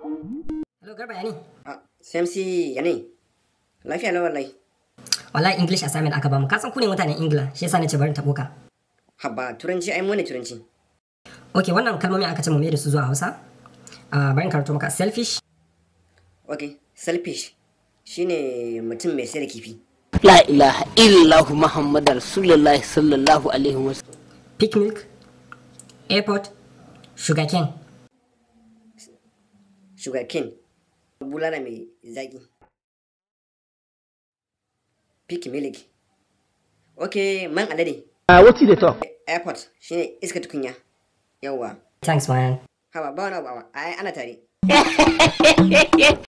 Hello Garba ya ne? Ah, Samsi ya ne? Lafiya na wallahi. Wallahi English assignment aka bamu. Ka san ku ne mutanen Ingila, shi yasa nace bari tabo ka. Habba, turanci ai mu ne turanci. Okay, wannan kalmomi aka ce mu mai da su zuwa Hausa. Ah, bari in karanto maka selfish, Okay, selfish shine mutum mai sayar da kifi. La ilaha illallah Muhammad Rasulullah sallallahu alaihi wasallam. pig milk, airport, sugarcane. Sugar cane. Bulala mai zaki. Pig milk. Okay, man alade. Uh, what's the talk? Airport shine iska tukunya. Yawwa. Thanks man. Haba ba wani abu ai ana tare.